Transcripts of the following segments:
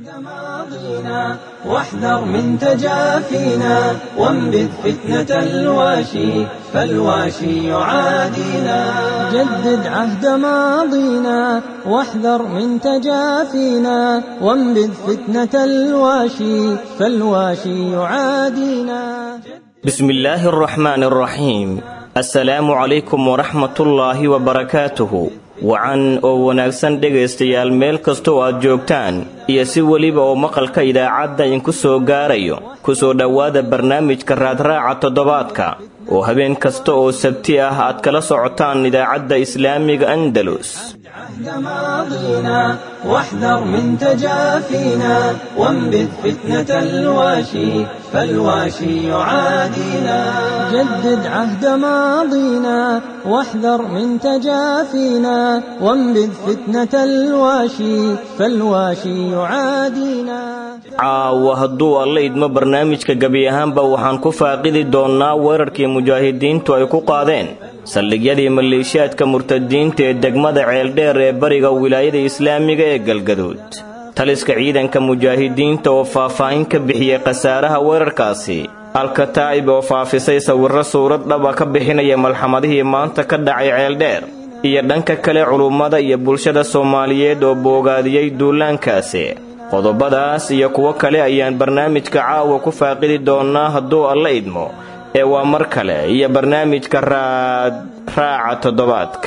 ماضينا واحذر من تجافينا وانبذ فتنة الواشي فالواشي يعادينا جدد عهد ماضينا واحذر من تجافينا وانبذ فتنة الواشي فالواشي يعادينا بسم الله الرحمن الرحيم assalaamu calaykum waraxmatullaahi wabarakaatuhu wacan oo wanaagsan dhegaystayaal meel kastoo aad joogtaan iyo si weliba oo maqalka idaacadda idinku soo gaarayo ku soo dhowaada barnaamijka raadraaca toddobaadka oo habeen kasta oo sabti ah aad kala socotaan idaacadda islaamiga andalus ماضينا واحذر من تجافينا وانبذ فتنة الواشي فالواشي يعادينا جدد عهد ماضينا واحذر من تجافينا وانبذ فتنة الواشي فالواشي يعادينا caawa hadduu alla idmo barnaamijka gebi ahaanba waxaan ku faaqidi doonnaa weerarkii mujaahidiintu ay ku qaadeen saldhigyadii maleeshiyaadka murtadiinta ee degmada ceeldheer ee bariga wilaayada islaamiga ee galgaduud taliska ciidanka mujaahidiinta oo faahfaahin ka bixiyey khasaaraha weerarkaasi alkataa'ib oo faafisay sawirro suurad dhaba ka bixinaya malxamadihii maanta ka dhacay ceeldheer iyo dhanka kale culummada iyo bulshada soomaaliyeed oo boogaadiyey duulaankaasi qodobadaas iyo kuwo kale ayaan barnaamijka caawa ku faaqidi doonnaa hadduu alla idmo ee waa mar kale iyo barnaamijka raad raaca toddobaadka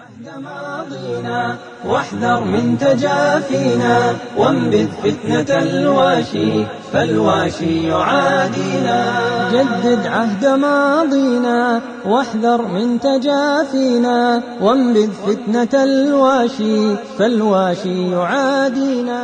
واحذر من تجافينا وانبذ فتنة الواشي فالواشي يعادينا جدد عهد ماضينا واحذر من تجافينا وانبذ فتنة الواشي فالواشي يعادينا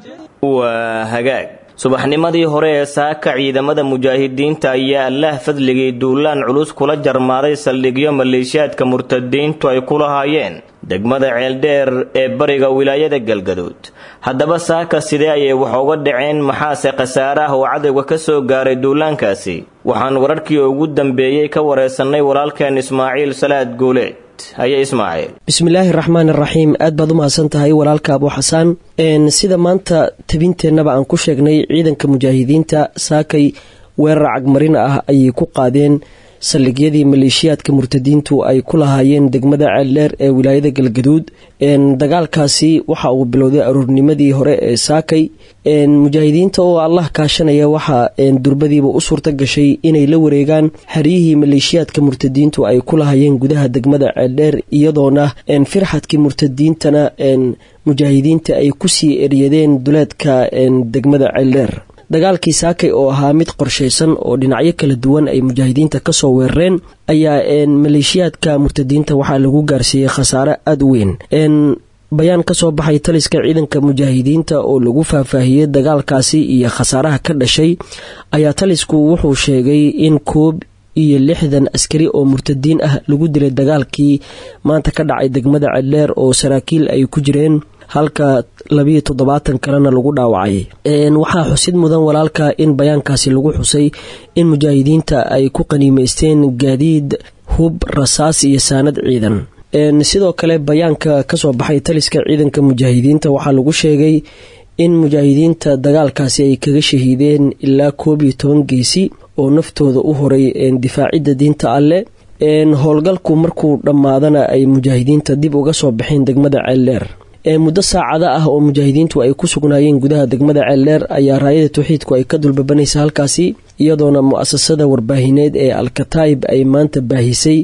waa hagaag subaxnimadii hore ee saaka ciidamada mujaahidiinta ayaa allaah fadligii duulaan culus kula jarmaaday saldhigyo maleeshiyaadka murtadiintu ay ku lahaayeen degmada ceeldheer ee bariga wilaayada galgaduud haddaba saaka sidee ayay wax uga dhaceen maxaase khasaare ah oo cadowga ka soo gaaray duulaankaasi waxaan wararkii ugu dambeeyey ka wareysannay walaalkeen ismaaciil salaad guuleed haye ismaaciil bismillaahi raxmaan iraxiim aad baad u mahadsan tahay walaalka abu xasaan sida maanta tabinteennaba aan ku sheegnay ciidanka mujaahidiinta saakay weerar cagmarin ah ayay ku qaadeen saldhigyadii maleeshiyaadka murtadiintu ay ku lahaayeen degmada ceeldheer ee wilaayada galgaduud dagaalkaasi waxa uu bilowday aroornimadii hore ee saakay mujaahidiinta oo allah kaashanaya waxaa durbadiiba u suurta gashay inay la wareegaan xeryihii maleeshiyaadka murtadiintu ay ku lahaayeen gudaha degmada ceeldheer iyadoona firxadkii murtadiintana mujaahidiinta ay kusii eryadeen duleedka degmada ceeldheer dagaalkii saakay oo ahaa mid qorshaysan oo dhinacyo kala duwan ay mujaahidiinta kasoo weerareen ayaa maleeshiyaadka murtadiinta waxaa lagu gaarsiiyey khasaare aada u weyn bayaan kasoo baxay taliska ciidanka mujaahidiinta oo lagu faahfaahiyey dagaalkaasi iyo khasaaraha ka dhashay ayaa talisku wuxuu sheegay in koob iyo lixdan askari oo murtadiin ah lagu dilay dagaalkii maanta ka dhacay degmada ceeldheer oo saraakiil ay ku jireen halka labiyo toddobaatan kalena lagu dhaawacay waxaa xusid mudan walaalka in bayaankaasi lagu xusay in mujaahidiinta ay ku qaniimeysteen gaadiid hub rasaas iyo saanad ciidan sidoo kale bayaanka kasoo baxay taliska ciidanka mujaahidiinta waxaa lagu sheegay in mujaahidiinta dagaalkaasi ay kaga shahiideen ilaa koob iyo toban geesi oo naftooda u horay difaacidda diinta alleh howlgalku markuu dhammaadana ay mujaahidiinta dib uga soo baxeen degmada ceeldheer muddo saacada ah oo mujaahidiintu ay ku sugnaayeen gudaha degmada ceeldheer ayaa raayada tawxiidku ay ka dulbabanaysa halkaasi iyadoona mu-asasada warbaahineed ee alkataib ay maanta baahisay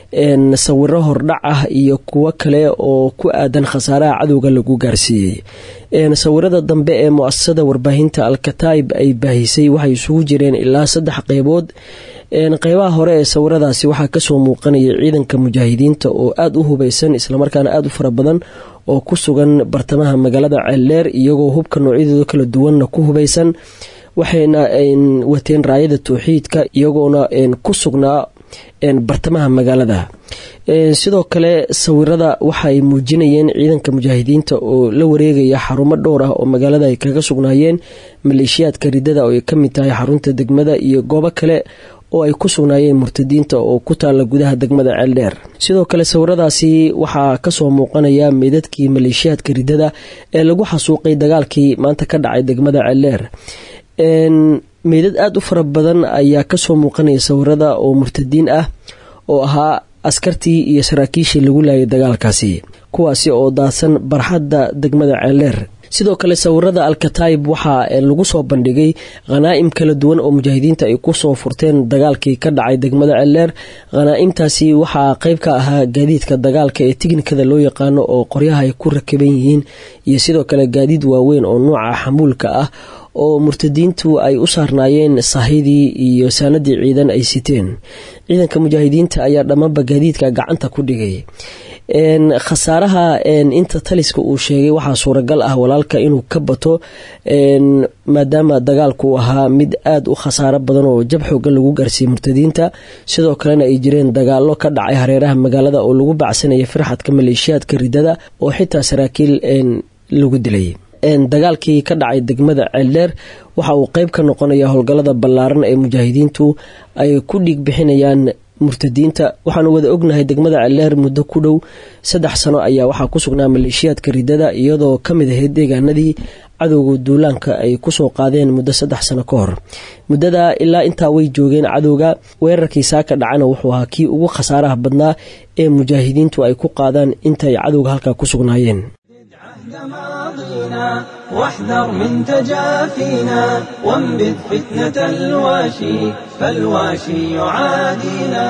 sawiro hordhac ah iyo kuwo kale oo ku aadan khasaaraha cadowga lagu gaarsiiyey sawirada dambe ee mu-asasada warbaahinta alkataib ay baahisay waxay isugu jireen ilaa saddex qeybood qeybaha hore ee sawiradaasi waxaa kasoo muuqanaya ciidanka mujaahidiinta oo aada u hubeysan islamarkaana aada u fara badan oo ku sugan bartamaha magaalada ceeldheer iyagoo hubka noocyadooda kala duwanna ku hubeysan waxayna wateen raayada towxiidka iyagoona ku sugnaa bartamaha magaalada sidoo kale sawirada waxaay muujinayeen ciidanka mujaahidiinta oo la wareegaya xarumo dhowr ah oo magaalada ay kaga sugnaayeen maleeshiyaadka ridada oo ay kamid tahay xarunta degmada iyo goobo kale oo ay ku sugnaayeen murtadiinta oo ku taalla gudaha degmada ceeldheer sidoo kale sawiradaasi waxaa kasoo muuqanaya meydadkii maleeshiyaadka ridada ee lagu xasuuqay dagaalkii maanta ka dhacay degmada ceeldheer meydad aada u fara badan ayaa kasoo muuqanaya sawirada oo murtadiin ah oo ahaa askartii iyo saraakiishii lagu laayay dagaalkaasi kuwaasi oo daadsan barxadda degmada ceeldheer sidoo kale sawirada alkataib waxaa lagu soo bandhigay khanaa'im kala duwan oo mujaahidiinta ay kusoo furteen dagaalkii ka dhacay degmada ceeldheer khanaa'imtaasi waxaa qeyb ka ahaa gaadiidka dagaalka ee tignikada loo yaqaano oo qoryaha ay ku rakaban yihiin iyo sidoo kale gaadiid waaweyn oo nuuca xamuulka ah oo murtadiintu ay u saarnaayeen sahidii iyo saanadii ciidan ay siteen ciidanka mujaahidiinta ayaa dhammaanba gaadiidka gacanta ku dhigay khasaaraha inta taliska uu sheegay waxaa suuragal ah walaalka inuu ka bato maadaama dagaalku ahaa mid aada u khasaaro badan oo jab xoogan lagu gaarsiiyey murtadiinta sidoo kalena ay jireen dagaalo ka dhacay hareeraha magaalada oo lagu bacsanaya firxadka maleeshiyaadka ridada oo xitaa saraakiil lagu dilay dagaalkii ka dhacay degmada ceeldheer waxa uu qeyb ka noqonaya howlgallada ballaaran ee mujaahidiintu ay ku dhiig bixinayaan murtadiinta waxaanu wada ognahay degmada ceeldheer muddo ku dhow saddex sano ayaa waxaa ku sugnaa maleeshiyaadka ridada iyadoo ka mid ahayd deegaanadii cadowga duulaanka ay kusoo qaadeen muddo saddex sano ka hor muddada ilaa intaa way joogeen cadowga weerarkii saaka dhacana wuxuu ahaa kii ugu khasaaraha badnaa ee mujaahidiintu ay ku qaadaan intaay cadowga halkaa ku sugnaayeen ماضينا واحذر من تجافينا وانبذ فتنة الواشي فالواشي يعادينا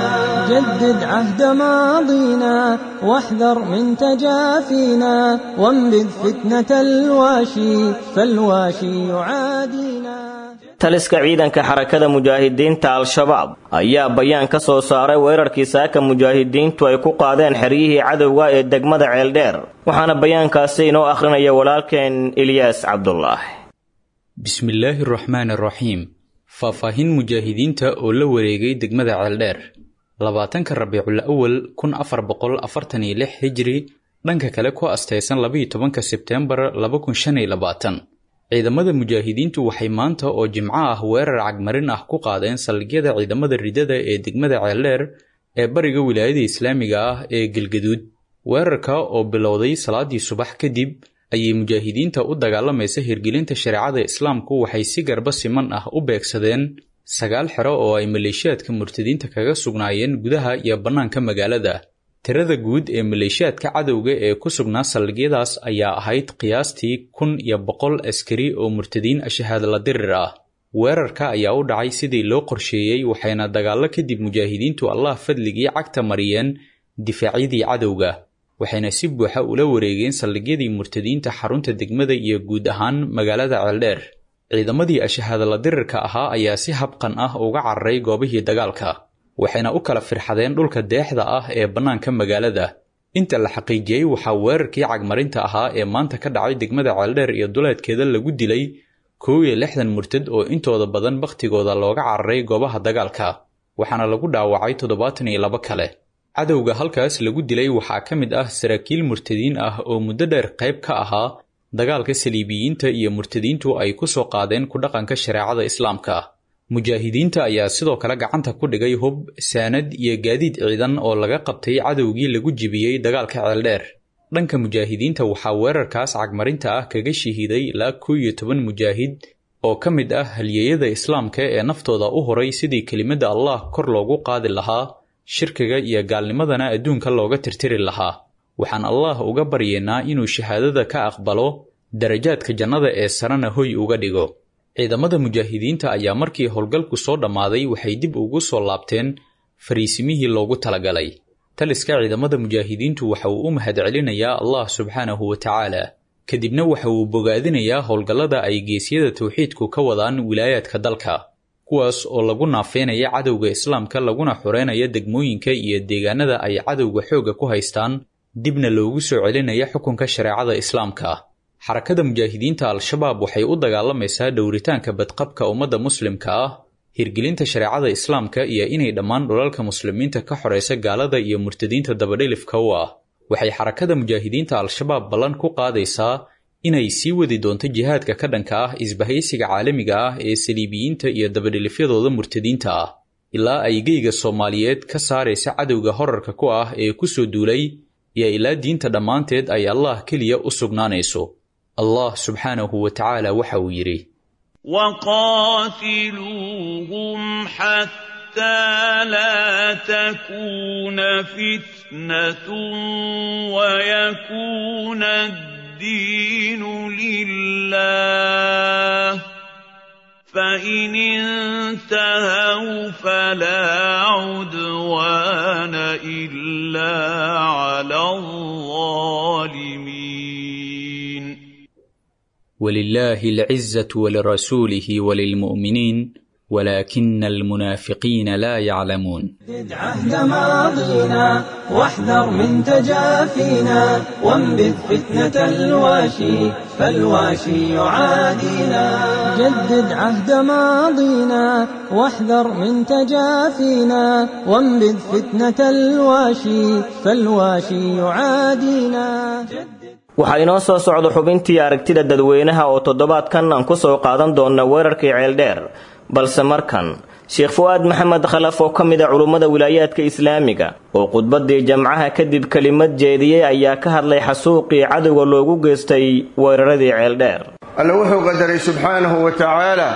جدد عهد ماضينا واحذر من تجافينا وانبذ فتنة الواشي فالواشي يعادينا taliska ciidanka xarakada mujaahidiinta al-shabaab ayaa bayaan ka soo saaray weerarkii saaka mujaahidiintu ay ku qaadeen xeryihii cadowga ee degmada ceeldheer waxaana bayaankaasi inoo akhrinaya walaalkeen ilyaas cabdulaahi bismillaahi araxmaan araxiim faahfaahin mujaahidiinta oo la wareegay degmada ceeldheer labaatanka rabiicul awal kun afar boqol afartan iyo lix hijri dhanka kale ku astaysan labaiyo tobanka sebteembar laba kun shan iyo labaatan ciidamada mujaahidiintu waxay maanta oo jimco ah weerar cagmarin ah ku qaadeen saldhigyada ciidamada ridada ee degmada ceeldheer ee bariga wilaayada islaamiga ah ee galgaduud weerarka oo bilowday salaadii subax kadib ayay mujaahidiinta u dagaalamaysa hirgelinta shareecada islaamku waxay si garba siman ah u beegsadeen sagaal xero oo ay maleeshiyaadka murtadiinta kaga sugnaayeen gudaha iyo bannaanka magaalada tirada guud ee maleeshiyaadka cadowga ee ku sugnaa saldhigyadaas ayaa ahayd qiyaastii kun iyo boqol askari oo murtadiin ashahaadla dirir ah weerarka ayaa u dhacay sidii loo qorsheeyey waxayna dagaallo kadib mujaahidiintu allah fadligii cagta mariyeen difaacyadii cadowga waxayna si buuxa ula wareegeen saldhigyadii murtadiinta xarunta degmada iyo guud ahaan magaalada ceeldheer ciidamadii ashahaadla dirirka ahaa ayaa si habqan ah uga cararay goobihii dagaalka waxayna u kala firxadeen dhulka deexda ah ee bannaanka magaalada inta la xaqiijiyey waxaa weerarkii cagmarinta ahaa ee maanta ka dhacay degmada ceeldheer iyo duleedkeeda lagu dilay kow iyo lixdan murtad oo intooda badan bakhtigooda looga cararay goobaha dagaalka waxaana lagu dhaawacay toddobaatan iyo labo kale cadowga halkaas lagu dilay waxaa ka mid ah saraakiil murtadiin ah oo muddo dheer qayb ka ahaa dagaalka saliibiyiinta iyo murtadiintu ay ku soo qaadeen ku dhaqanka shareecada islaamka mujaahidiinta ayaa sidoo kale gacanta ku dhigay hub saanad iyo gaadiid ciidan oo laga qabtay cadowgii lagu jibiyey dagaalka ceeldheer dhanka mujaahidiinta waxaa weerarkaas cagmarinta ah kaga shahiiday ilaa kow iyo toban mujaahid oo ka mid ah halyeeyada islaamka ee naftooda u horay sidii kelimadda allah kor loogu qaadi lahaa shirkiga iyo gaalnimadana adduunka looga tirtiri lahaa waxaan allah uga baryeennaa inuu shahaadada ka aqbalo darajaadka jannada ee sarena hoy uga dhigo ciidamada mujaahidiinta ayaa markii howlgalku soo dhammaaday waxay dib ugu soo laabteen fariisimihii loogu talagalay taliska ciidamada mujaahidiintu waxa uu u mahadcelinayaa allah subxaanahu wa tacaala kadibna waxa uu bogaadinayaa howlgallada ay geesyada tawxiidku ka wadaan wilaayaadka dalka kuwaas oo lagu naafeynaya cadowga islaamka laguna xoreynaya degmooyinka iyo deegaanada ay cadowga xoogga ku haystaan dibna loogu soo celinaya xukunka shareecada islaamka xarakada mujaahidiinta al-shabaab waxay u dagaalamaysaa dhowritaanka badqabka ummadda muslimka ah hirgelinta shareecada islaamka iyo inay dhammaan dhulalka muslimiinta ka xoraysa gaalada iyo murtadiinta dabadhilifka u ah waxay xarakada mujaahidiinta al-shabaab ballan ku qaadaysaa inay sii wadi doonto jihaadka ka dhanka ah isbahaysiga caalamiga ah ee saliibiyiinta iyo dabadhilifyadooda murtadiinta ah ilaa ay geyga soomaaliyeed ka saaraysa cadowga horarka ku ah ee ku soo duulay iyo ilaa diinta dhammaanteed ay allah keliya u sugnaanayso allah subxaanahu wa tacaala waxa uu yidhi وقاتلوهم حتى لا تكون فتنة ويكون الدين لله فإن انتهوا فلا عدوان إلا على الظالمين ولله العزة ولرسوله وللمؤمنين ولكن المنافقين لا يعلمون جدد عهد ماضينا واحذر من تجافينا وانبذ فتنة الواشي فالواشي يعادينا جدد عهد ماضينا واحذر من تجافينا وانبذ فتنة الواشي فالواشي يعادينا waxaa inoo soo socda xubintii aragtida dadweynaha oo toddobaadkan aan ku soo qaadan doonna weerarkii ceeldheer balse markan sheekh fu'aad maxamed khalaf oo ka mid a culummada wilaayaadka islaamiga oo khudbaddii jamcaha kadib kelimad jeediyey ayaa ka hadlay xasuuqii cadowga loogu geystay weeraradii ceeldheer alle wuxuu qadaray subxaanahu wa tacaala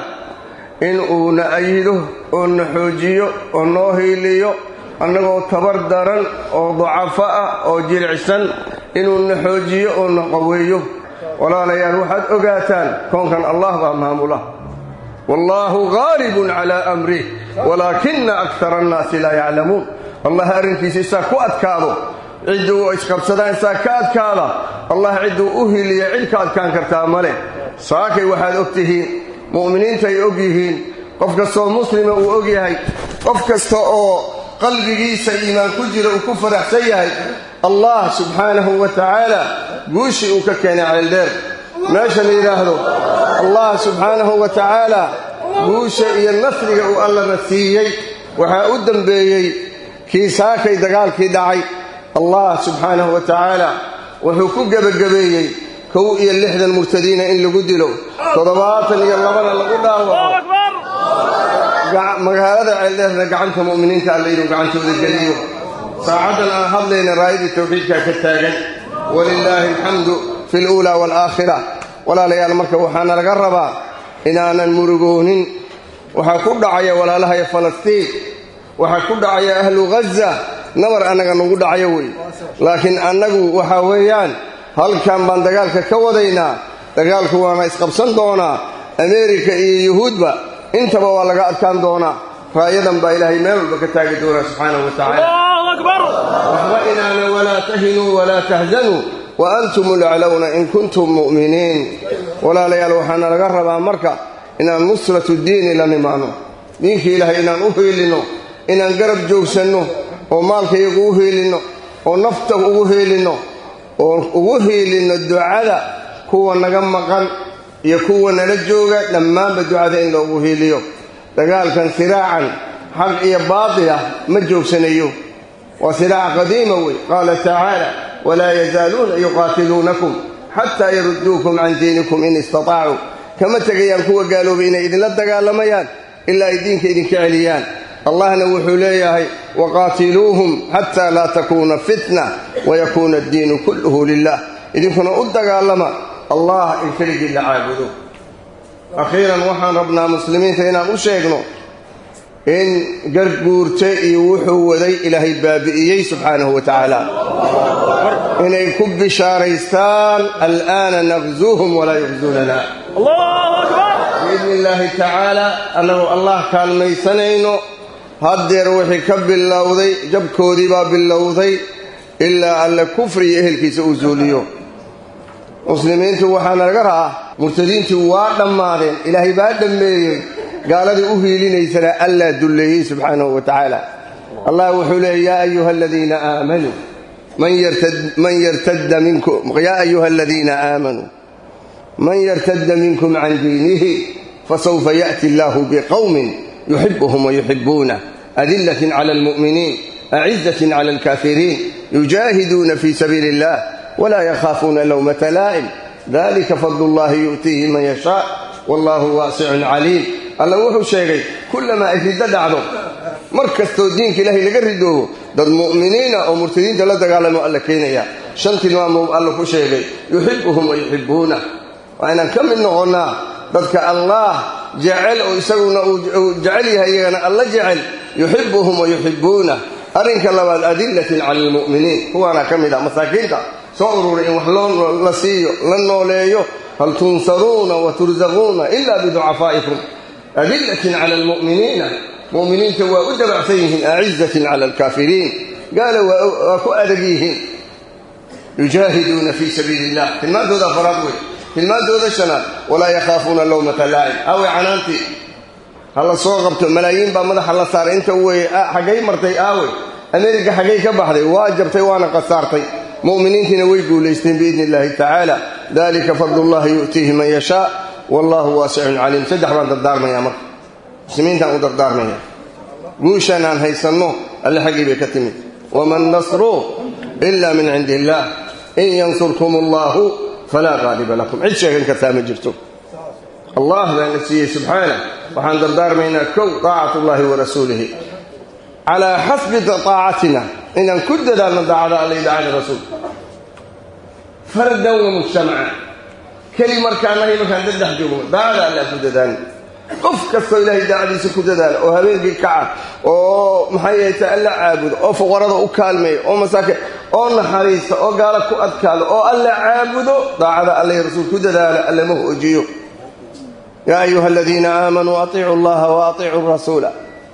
in uu na ayido oo na xoojiyo oo noo hiiliyo annagoo tabar daran oo dacafo ah oo jilicsan inuu na xoojiyo oo na qaweeyo walaalayaal waxaad ogaataan koonkan allah baa maamula wallaahu gaalibun calaa amrih walaakina akara annaasi laa yaclamuun allah arrinkiisa isaa ku adkaado cidduu isqabsadaan isaa ka adkaada allah cidduu u hiliya cid ka adkaan kartaa male saakay waxaad og tihiin mu'miniinta ay og yihiin qof kastoo muslima uu og yahay qof kasta oo qalbigiisa iimaan ku jira uu ku faraxsan yahay allah subxaanahu wa tacaala guushii uu ka keenay ceeldheer meesha la yidhaahdo allah subxaanahu wa tacaala guusha iyo nasriga uu allana siiyey waxaa u dembeeyey kii saakay dagaalkii dhacay allah subxaanahu wa tacaala wuxuu ku gebagabeeyey kow iyo lixdan murtadiina in lagu dilo toddobaatan iyo labana lagu dhaawaco magaalada ceeldheerna gacanta mu'miniinta alle inuu gacantooda geliyo saacaddan aan hadlayna raayadii tawxiidkaa ka taagan walilaahi alxamdu fi luulaa waalaakhira walaalayaal marka waxaana laga rabaa inaanan murugoonin waxaa ku dhacaya walaalahaya falastiin waxaa ku dhacaya ahlu ghaza nabar annaga nagu dhacayo wey laakiin annagu waxaa weeyaan halkan baan dagaalka ka wadaynaa dagaalku waana isqabsan doonaa ameerika iyo yuhuudba intaba waa laga adkaan doonaa raayadan baa ilaahay meel walba ka taagi doonaa subxaanahu wa tacaala waxba inaana walaa tahinuu walaa tahzanuu wa antum laclowna in kuntum mu'miniin walaalayaal waxaana laga rabaa marka inaan nusratu diini la nimaano diinkii ilaahay inaan u hiilinno inaan garab joogsanno oo maalkayagu u hiilinno oo nafta ugu hiilinno oo ugu hiilinno ducada kuwa naga maqan iyo kuwa nala jooga dhammaanba ducada in loogu hiiliyo dagaalkan siraacan xaq iyo baatila ma joogsanayo waa siraac qadiima wey qaala tacaala walaa yazaaluuna yuqaatiluunakum xataa yarudduukum can diinikum in istatacuu kama tegayaan kuwa gaaloobay inay idinla dagaalamayaan ilaa ay diinka idinka celiyaan allahna wuxuu leeyahay waqaatiluuhum xataa laa takuuna fitna wayakuuna addiinu kulluhu lilah idinkuna u dagaalama allah in keligii la caabudo akhiiran waxaan rabnaa muslimiinta inaan u sheegno in garguurte iyo wuxuu waday ilaahay baabi'iyey subxaanahu wa tacaala inay ku bishaaraystaan al'aana naqzuuhum walaa yuqzuunana biidni illaahi tacaala annagoo allah kaalmaysanayno haddeer wixii ka bilowday jabkoodii baa bilowday ilaa alle kufri iyo ehelkiisa uu zuuliyo muslimiintu waxaana laga ra'aa murtadiintii waa dhammaadeen ilaahay baa dhammeeyey gaaladii u hiilinaysana allaa dulleeyey subxaanahu wa tacaala allah wuxuu leeyay yaa ayuha aladiina aamanuu man yartadda minkum yaa ayuha aladiina aamanuu man yartadda minkum can diinihi fasawfa ya'ti allaahu biqowmin yuxibuhum wayuxibuunah adillatin cala almu'miniin acizatin cala alkaafiriin yujaahiduuna fii sabiili illah wlaa yakhaafuuna lowmata laa'im dalika fadlu llahi yu'tiihi man yashaa wallahu waasicun caliim alla wuxuu sheegay kullamaa ay riddo dhacdo mar kastoo diinka ilaahay laga ridoobo dad mu'miniina oo murtadiinta la dagaalamo alla keenaya shan tilmaamuu alla ku sheegay yuxibuhum wa yuxibuuna waa inaan ka mid noqonnaa dadka allaah jecel oo isaguna uu jecel yahay iyagana alla jecel yuxibuhum wa yuxibuuna arrinka labaad adillatin cala almu'miniin kuwaana ka mid ah masaakiinta soo ururay in wax loo la siiyo la nooleeyo hal tunsaruuna wa tursaquuna ila biducafaa'ikum adillatin cala almu'miniina mu'miniinta waa u dabacsan yihiin acizatin cala alkaafiriin gaala waa ku adag yihiin yujaahiduuna fii sabiili illah tilmaantooda afaraad wey tilmaantooda shanaad walaa yakhaafuuna lowmata laa'im aawey canaantii ha la soo qabto malaayiin baa madaxa la saaray inta weye xaggay martay aawey ameerika xaggay ka baxday waa jabtay waana qasaartay mu'miniintiina way guulaysteen biidni illaahi tacaala dalika fadlullahi yu'tiihi man yashaa wallahu waasicun caliim saddex baan dardaarmayaa marka muslimiintaan u dardaarmaya guushaan aan haysanno alle xaggii bay ka timid waman nasru ila min cindi illaah in yansurkum allahu falaa qaaliba lakum cid sheegan kartaa ma jirto allah baana siiyey subxaana waxaan dardaarmaynaa kow taacat ullahi wa rasuulihi calaa xasbi taacatina inaan ku dadaalno daacada alla iyo daacada rasuulka fardan wa mujtamaca keli markaanahay markaan daddex joogno daacada alle aan ku dadaalno qof kastoo ilaahay daacadiisa ku dadaala oo habeenkii kaca oo maxay ahayta alla caabudo oo fuqarada u kaalmeeya oo masaakin oo naxariista oo gaala ku adkaado oo alla caabudo daacada alla iyo rasuul ku dadaala allama hoojiyo yaa ayuha aladiina aamanuu atiicuu allaha wa atiicuu rasuula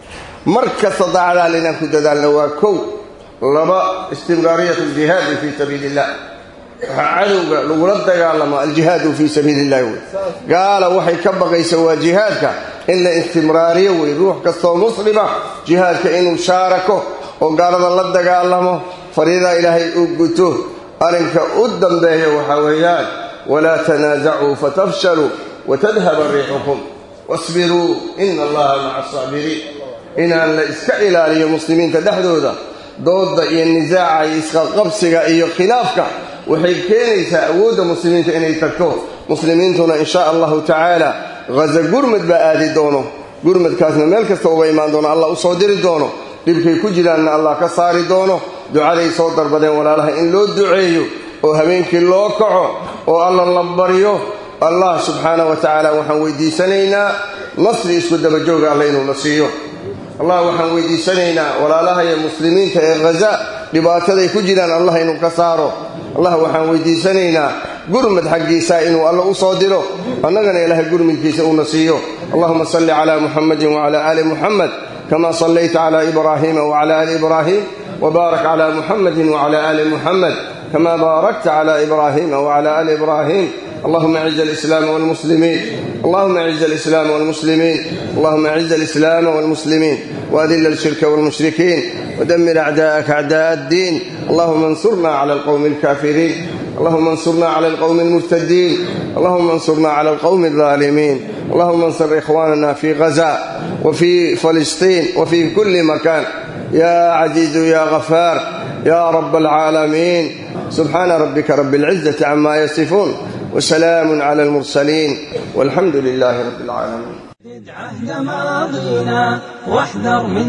mar kasta daacada alle inaan ku dadaalno waa kow laba istimraariyat aljihaadi fii sabiili illah waxaa cadowga lagula dagaalamo aljihaadu fii sabiili illahi wey gaala waxay ka baqaysa waa jihaadka in la istimraariyo wey ruux kastoo muslima jihaadka inuu shaarako oo gaalada la dagaalamo fariidaa ilaahay uu guto arrinka u dambeeya waxaa weeyaan walaa tanaasacuu fatafshaluu watadhaba riixukum wasbiruu ina allaha maca asaabiriin inaan la iska ilaaliyo muslimiinta dhexdooda dooda iyo nisaaca iyo isqaqabsiga iyo khilaafka waxay keenaysaa awoodda muslimiinta inay tagto muslimiintuna in shaa allahu tacaala haza gurmad baa aadi doono gurmadkaasna meel kasta uga imaan doono allah u soo diri doono dhibkay ku jiraanna allah ka saari doono ducaday soo darbadeen walaalaha in loo duceeyo oo habeenkii loo kaco oo alla la baryo allah subxaana wa tacaala waxaan weydiisanaynaa nasri isku dabajooga alla inuu na siiyo allah waxaan weydiisanaynaa walaalaha iyo muslimiinta ee haza dhibaataday ku jiraan allah inuu ka saaro allah waxaan weydiisanaynaa gurmad xaggiisa inuu alla u soo diro annagana ilaahay gurmidkiisa uuna siiyo allahuma salli calaa muxamadin wacala aali muxamed kama sallayta cala ibraahiima wacala aali ibraahim wbaarak cala muxamadin wacala aali muxamed kama baarakta cala ibraahiima wacala aali ibraahim اللهم اعز الإسلام والمسلمين اللهم اعز الإسلام والمسلمين اللهم اعز الإسلام والمسلمين وأذل الشرك والمشركين ودمر أعداءك أعداء الدين اللهم انصرنا على القوم الكافرين اللهم انصرنا على القوم المرتدين اللهم انصرنا على القوم الظالمين اللهم انصر إخواننا في غزة وفي فلسطين وفي كل مكان يا عزيز يا غفار يا رب العالمين سبحان ربك رب العزة عما يصفون وسلام على المرسلين والحمد لله رب العالمين زد عهد ماضينا واحذر من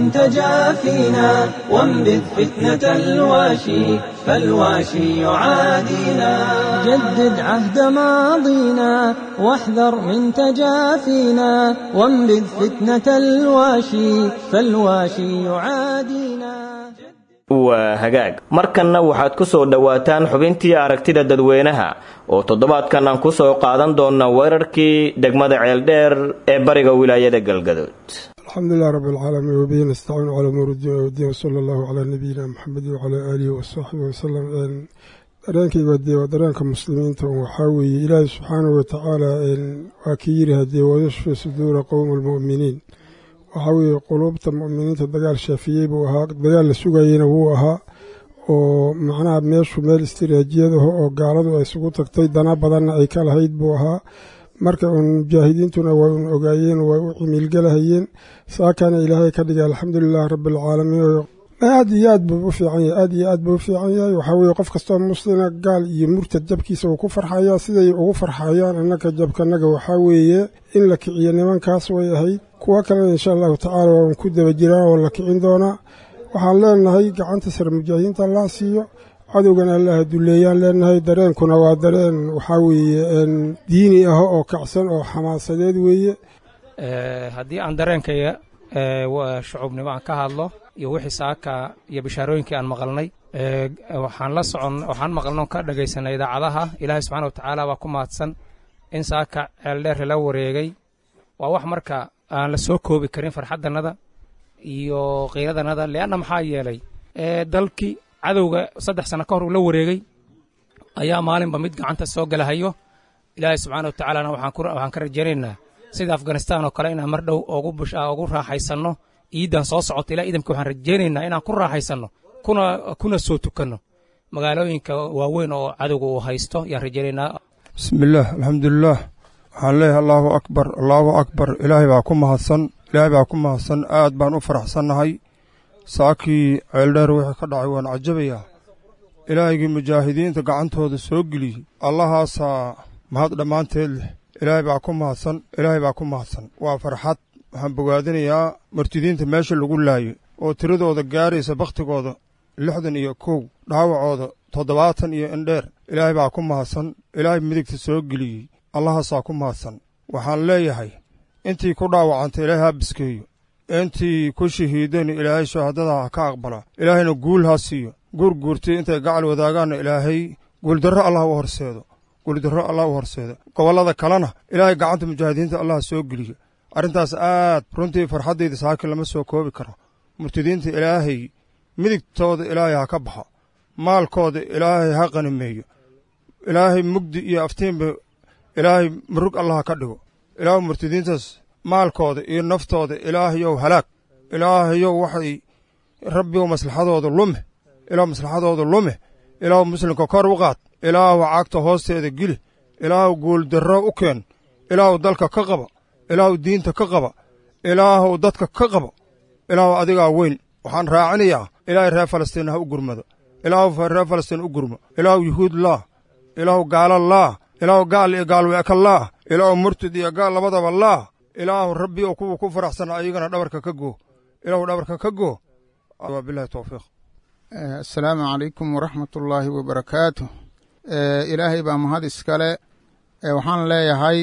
تجافينا وانبذ فتنة الواشي فالواشي يعادينا جدد عهد ماضينا واحذر من تجافينا وانبذ فتنة الواشي فالواشي يعادينا waa hagaag markanna waxaad ku soo dhowaataan xubintii aragtida dadweynaha oo toddobaadkan aan ku soo qaadan doonna weerarkii degmada ceeldheer ee bariga wilaayada galgadood alxamdulilah rab alcaalamiin wabihi nastaciinu calaa umuuri diin wdiin wsala allahu calaa nabiyina maxamedi wacalaa aalihi wasaxbihi wasalam dareenkayga dee waa dareenka muslimiinta waxaa weeye ilaahi subxaanahu watacaala waa kii yiri haddee wayashfi suduura qowma almu'miniin waxaa weeye quluubta mu'miniinta dagaal shaafiyey buu ahaa dagaal la sugayeyna wuu ahaa oo macnaha meeshu meel istiraatiijiyadaho oo gaaladu ay isugu tagtay dana badanna ay ka lahayd buu ahaa marka uun mujaahidiintuna way un ogaayeen way u cimiilgalahayeen saakana ilaahay ka dhigay alxamdulilahi rabbialcaalamiin oo aad iyo aad buu u fiican yahay aad iyo aad buu u fiican yahay waxaa weeye qof kastoo muslina gaal iyo murtad jabkiisa uu ku farxayaa siday ugu farxayaan annaka jabkanaga waxaa weeye in la kiciyo nimankaas way ahayd kuwo kalena insha allahu tacaala waan ku daba jiraan oo la kicin doonaa waxaan leenahay gacanta sare mujaahidiinta allah siiyo cadowgana allaha duleeyaan leenahay dareenkuna waa dareen waxaa weeye diini ah oo kacsan oo xamaasadeed weeye haddii aan dareenkaya shucuubnimo aan ka hadlo iyo wixii saaka iyo bishaarooyinkii aan maqalnay waxaan la socon waxaan maqalno ka dhagaysanay idaacadaha ilaahay subxana wa tacaala waa ku mahadsan in saaka ceeldheer la wareegay waa wax marka aan la soo koobi karin farxadanada iyo qiiradanada leanna maxaa yeelay dalkii cadowga saddex sano ka hor uu la wareegay ayaa maalinba mid gacanta soo galahayo ilaahay subxaana wa tacaalana waxaan ka rajaynaynaa sida afganistaan oo kale inaan mar dhow ugu raaxaysanno iiddan soo socota ilaa idamka waxaan rajaynaynaa inaan ku raaxaysanno kuna soo tukanno magaalooyinka waaweyn oo cadowga uu haysto yaan rajaynaynaa bismillaah alxamdulilaah waxaan leeyahay allaahu akbar allaahu akbar ilaahay baa ku mahadsan ilaahay baa ku mahadsan aad baan u faraxsannahay saakii ceeldheer wixii ka dhacay waan cajabayaa ilaahygii mujaahidiinta gacantooda soo geliyey allahaasaa mahad dhammaanteed leh ilaahay baa ku mahadsan ilaahay baa ku mahadsan waa farxad waxaan bogaadinayaa martidiinta meesha lagu laayay oo tiradooda gaaraysa bakhtigooda lixdan iyo kow dhaawacooda toddobaatan iyo indheer ilaahay baa ku mahadsan ilaahay midigta soo geliyey allahaasaa ku mahadsan waxaan leeyahay intii ku dhaawacantay ilaahay ha biskeeyo intii ku shahiideen ilaahay shahaadada ha ka aqbala ilaahayna guul ha siiyo guurguurtii intay gacal wadaagaanna ilaahay guuldarro allah u horseedo guuldarro allah u horseedo gobollada kalena ilaahay gacanta mujaahidiinta allah soo geliyo arrintaas aad runtii farxaddayda saakin lama soo koobi karo murtadiinta ilaahay midigtooda ilaahay ha ka baxo maalkooda ilaahay ha qanimeeyo ilaahay mugdi iyo aftiinba ilaahay murug allah ha ka dhigo ilaahu murtadiintaas maalkooda iyo naftooda ilaahayow halaag ilaahayow waxay rabbigow maslaxadooda lume ilaahu maslaxadooda lume ilaahu muslimka kor u qaad ilaahu cagta hoosteeda geli ilaahu guuldarro u keen ilaahu dalka ka qaba ilaahu diinta ka qaba ilaahu dadka ka qaba ilaahu adigaa weyn waxaan raacinayaa ilaahay reer falastiin ha u gurmado ilaahu reer falastiin u gurmo ilaahu yuhuud laah ilaahu gaala laah ilaahu gaal iyo gaalweeka laah ilaahu murtid iyo gaal labadaba laah ilaahu rabbi oo kuwa ku faraxsan ayagana dhabarka ka goo ilaahu dhabarka ka goo wabilahi towfiiq assalaamu calaykum waraxmatullaahi wabarakaatu ilaahay baa mahad iskale waxaan leeyahay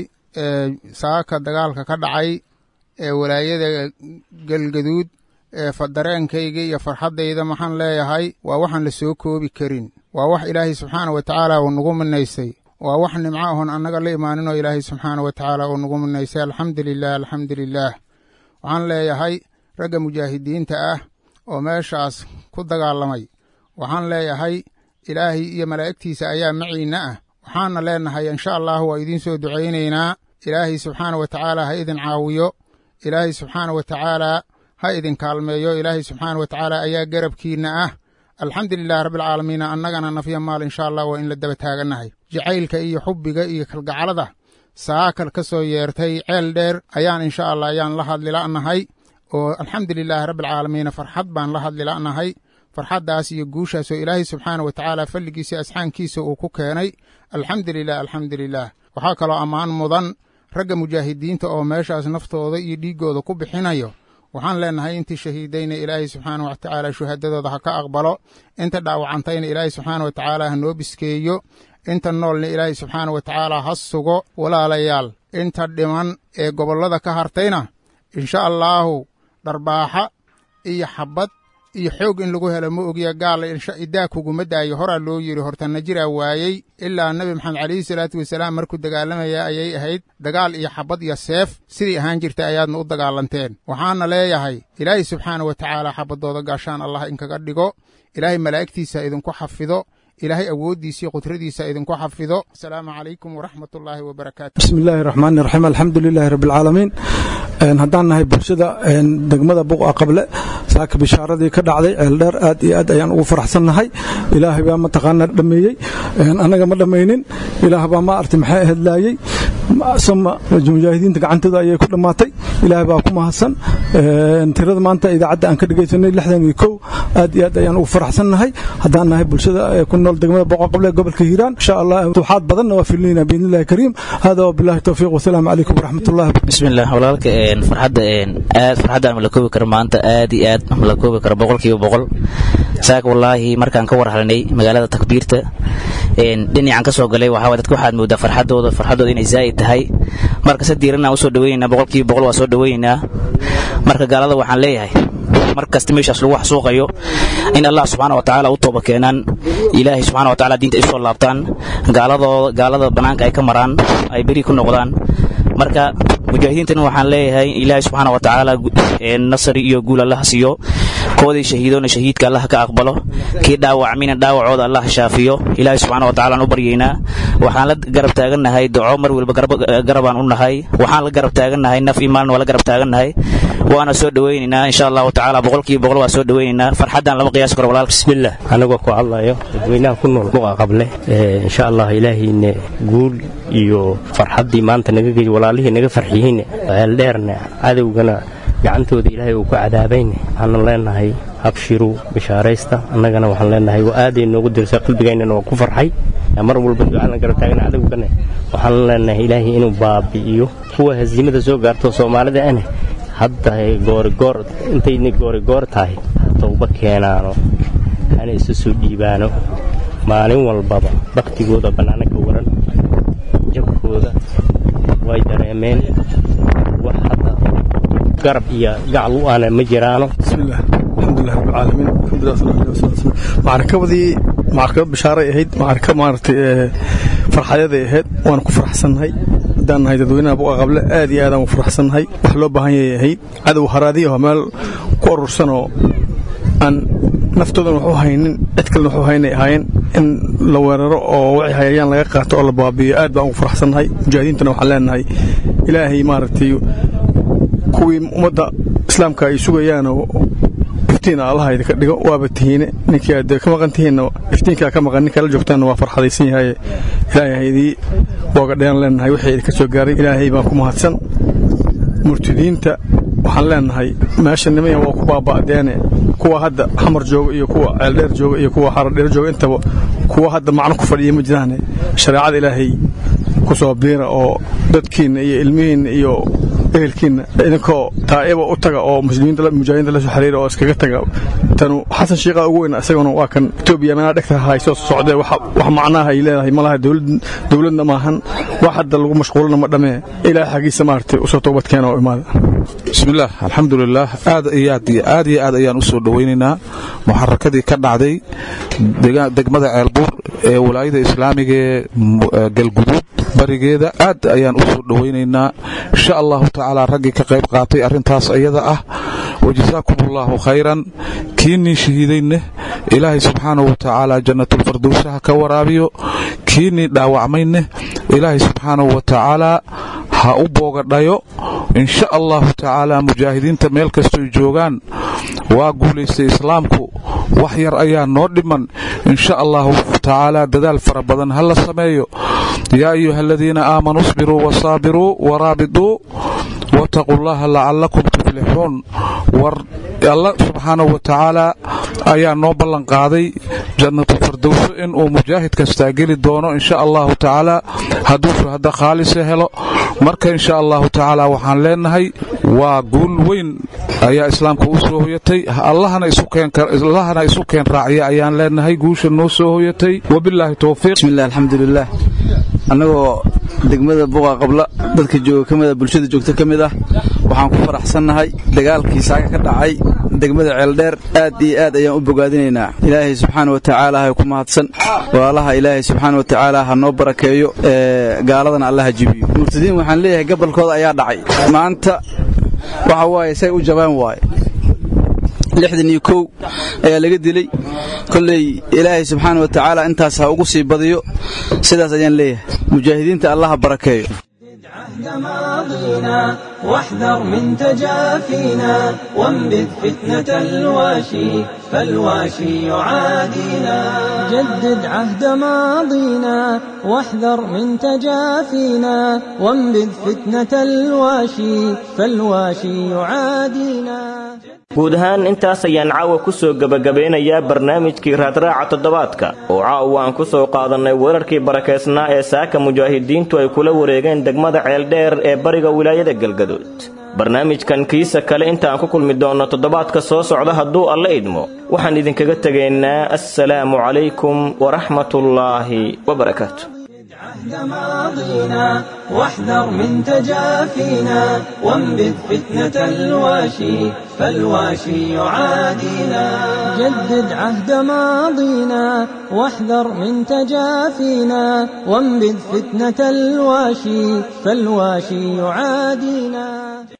saaka dagaalka ka dhacay ee walaayada galgaduud ee dareenkayga iyo farxaddayda maxaan leeyahay waa waxaan la soo koobi karin waa wax ilaahay subxaana wa tacaala uu nagu minaysay waa wax nimco ahon annaga la imaaninoo ilaahay subxaana wa tacaala uu nagu minaysay alxamdu lilah alxamdu lilaah waxaan leeyahay ragga mujaahidiinta ah oo meeshaas ku dagaalamay waxaan leeyahay ilaahay iyo malaa'igtiisa ayaa maciinna ah waxaana leenahay insha allahu waa idiin soo ducaynaynaa ilaahay subxaana wa tacaala ha idin caawiyo ilaahay subxaana wa tacaala ha idin kaalmeeyo ilaahay subxaana wa tacaala ayaa garabkiinna ah alxamdu lilahi rabbialcaalamiina annagana nafya maal insha allah waa in la daba taagannahay jacaylka iyo xubbiga iyo kalgacalada saakal ka soo yeertay ceel dheer ayaan insha allah ayaan la hadlila'nahay oo alxamdu lilaahi rabbialcaalamiina farxad baan la hadlila'nahay farxaddaas iyo guushaas oo ilaahay subxaana wa tacaala falligiisa asxaankiisa uu ku keenay alxamdu lilah alxamdu lilah waxaa kaloo ammaan mudan ragga mujaahidiinta oo meeshaas naftooda iyo dhiiggooda ku bixinayo waxaan leenahay intii shahiidayna ilaahay subxaana wa tacaala shuhadadooda ha ka aqbalo inta dhaawacantayna ilaahay subxaana wa tacaala ha noo biskeeyo inta noolna ilaahay subxaana wa tacaala ha sugo walaalayaal inta dhiman ee gobollada ka hartayna insha allaahu dharbaaxa iyo xabbad iyo xoog in lagu helo ma ogya gaala idaa kuguma daayo horaa loo yidhi hortanna jiraa waayey ilaa nebi maxamed calayhi salaatu wasalaam markuu dagaalamaya ayay ahayd dagaal iyo xabbad iyo seef sidii ahaan jirtay ayaadna u dagaalanteen waxaana leeyahay ilaahay subxaana wa tacaala xabaddooda gaashaan allah inkaga dhigo ilaahay malaa'igtiisa idinku xafido ilaahay awooddiisa iyo qudradiisa idinku xafido asalaamu calaykum waraxmatullaahi wabarakaatu bismi illaahi raxmaani raxiim alxamdu lilaahi rabbialcaalamiin haddaan nahay bulshada degmada buqa qable saaka bishaaradii ka dhacday ceeldheer aad iyo aad ayaan ugu faraxsannahay ilaahay baa mataqaanaa dhammeeyey annaga ma dhammaynin ilaah baa ma arti maxay ahedlaayey sama mujaahidiinta gacantooda ayay ku dhammaatay ilaahay baa ku mahadsan tirada maanta idaacadda aan ka dhegaysanay lixdan iyo kow aad iyo aad ayaan ugu faraxsannahay haddaan nahay bulshada ku nool degmada boqoqable gobolka hiiraan insha allah duxaad badanna waa filinayna biidnillahi kariim hada wabillahi towfiiq wasalaamu calaykum waraxmatullahi bismillah walaalka farxadda aad farxadda aan la koobi karo maanta aad iyo aad la koobi karo boqolkiiba boqol saaka wallaahi markaan ka warhalnay magaalada takbiirta dhinacaan ka soo galay waxaa dadka waxaad moodaa farxadooda farxadooda inay zaa'id tahay marka se diiranaan usoo dhaweynaynaa boqolkiiba boqol waa soo dhaweynaynaa marka gaalada waxaan leeyahay mar kasta meeshaas lagu xasuuqayo in allah subxaana wa tacaala u tooba keenaan ilaahay subxana wa tacaala diinta ay soo laabtaan gaaladooda gaalada bannaanka ay ka maraan ay beri ku noqdaan marka mujaahidiintana waxaan leeyahay ilaahay subxaana wa tacaala nasri iyo guul allah siiyo koodii shahiidoona shahiidka allah ka aqbalo kii dhaawacmina dhaawacooda allah shaafiyo ilaahay subxaana wa tacaala aan u baryaynaa waxaan la garab taagannahay duco mar waliba garabaan u nahay waxaan la garab taagannahay naf iyo maalin waa la garab taagannahay waana soo dhawaynaynaa insha allahu tacaala boqolkiiba boqol waa soo dhawaynaynaa farxaddaan lama qiyaasi karo walaalka bismillah anagoo ku hadlayo dadweynaha ku nool buqa qable insha allah ilaahayna guul iyo farxaddii maanta naga gey walaalihii naga farxiyeyne ceeldheerna cadowgana gacantooda ilaahay uu ku cadaabayne waxaanu leenahay habshiru bishaaraysta annagana waxaan leenahay waa aaday noogu dirsa qalbigaynana waa ku farxay mar walba ducaalan garab taagna cadowgana waxaan leenahay ilaahay inuu baabi'iyo kuwa hasiimada soo gaarto soomaalida ane hadda goorigoor intayna goorigoor tahay towba keenaano hana isu soo dhiibaano maalin walbaba baktigooda bannaano ka waran jabkooda way dareemeen wax hadda garab iyo gacal u aana ma jiraano bismillaah alxamdulilah rabbilcaalamiin alxamdulilah sala alih wasala slam macrakabadii macrakabad bishaaray ahayd macraka maaragtay farxayaday ahayd waana ku faraxsannahay haddaan nahay dadweynaha buqa qable aad iyo aadaan u faraxsannahay wax loo baahan yay ahayd cadow haraadiya oo meel ku urursanoo aan naftoodan waxu haynin cid kalena waxu haynay ahaayeen in la weeraro oo wixii hayayaan laga qaato oo la baabi'iyo aad baan ugu faraxsannahay mujaahidiintana waxaan leenahay ilaahay maaragtay kuwii ummadda islaamka ay sugayaanoo iftiin allaha idinka dhigo waaba tihiine ninkii aad ka maqan tihiinna iftiinkaa ka maqan ninkaa la joogtaanna waa farxadaysan yahay ilaahay idii boogadhayaan leenahay wixii idinka soo gaaray ilaahay baan ku mahadsan murtidiinta waxaan leenahay meesha nimaya waa ku baaba'deene kuwa hadda xamar jooga iyo kuwa ceeldheer jooga iyo kuwa xaradheer jooga intaba kuwa hadda macno ku fadhiya ma jiraane shareecada ilaahay ku soo biira oo dadkiinna iyo ilmihiinna iyo ehelkiinna idinkoo taa'iba u taga oo muslimiinta mujaahidiinta la soo xiriira oo iskaga taga tanu xasan shiiqa ugu weyn isaguna waa kan etoobiya meelaha dhegta hayso socdee wax macnaha ay leedahay malaha dowladna maahan wax hadda lagu mashquulina ma dhamee ilaahay xaggiisa maaragtay usoo toobadkeena oo imaada bismillaah alxamdulilaah aad iyo aad iyo aad iyo aad ayaan u soo dhowaynaynaa muxarakadii ka dhacday degmada ceelbuur ee walaayada islaamiga ee galguduud barigeeda aad ayaan u soo dhowaynaynaa insha allahu tacaala raggii ka qayb qaatay arrintaas iyada ah wajasaakum allaahu khayran kiinnii shahiidayneh ilaahay subxaanahu wa tacaala jannatulfardowsaha ka waraabiyo kiinnii dhaawacmayneh ilaahay subxaanahu wa tacaalaa ha u boogadhayo insha allahu tacaala mujaahidiinta meel kastoy joogaan waa guulaystay islaamku wax yar ayaa noo dhiman insha allahu tacaala dadaal fara badan ha la sameeyo yaa ayuha aladiina aamanuu isbiruu wasaabiruu waraabiduu wataquu llaha lacalakum tuflixuun war alla subxaanahu wa tacaala ayaa noo ballanqaaday jannatulfardowso inuu mujaahid kastaa geli doono insha allahu tacaala hadduu shuhada khaalisa helo marka insha allahu tacaala waxaan leenahay waa guul weyn ayaa islaamka u soo hoyatay allahana isu keen raaciya ayaan leenahay guusha noo soo hoyatay wabilaahi towfiiq bismillah alxamdulilah annagoo degmada buqa qabla dadka jooga ka mida bulshada joogta ka mid ah waxaan ku faraxsannahay dagaalkii saaka ka dhacay degmada ceeldheer aad iyo aad ayaan u bogaadinaynaa ilaahay subxaana wa tacaala hay ku mahadsan walaalaha ilaahay subxaana wa tacaala ha noo barakeeyo gaaladana allaha jibiyo murtadiin waxaan leeyahay gabalkooda ayaa dhacay maanta waxa waaye say u jabaan waaye lixdan iyo kow ayaa laga dilay kolley ilaahay subxaana wa tacaala intaas ha ugu sii badiyo sidaas ayaan leeyahay mujaahidiinta allaha barakeeyo ماضينا واحذر من تجافينا وانبذ فتنة الواشي فالواشي يعادينا جدد عهد ماضينا واحذر من تجافينا وانبذ فتنة الواشي فالواشي يعادينا guud ahaan intaas ayaan caawa ku soo gebagabeynayaa barnaamijkii raadraaca toddobaadka oo caawa aan ku soo qaadannay weerarkii barakeysnaa ee saaka mujaahidiintu ay kula wareegeen degmada ceeldheer ee bariga wilaayada galgaduud barnaamijkan kiisa kale intaan ku kulmi doonno toddobaadka soo socda hadduu alla idmo waxaan idinkaga tegaynaa assalaamu calaykum waraxmatullaahi wabarakaatu ماضينا واحذر من تجافينا وانبذ فتنة الواشي فالواشي يعادينا جدد عهد ماضينا واحذر من تجافينا وانبذ فتنة الواشي فالواشي يعادينا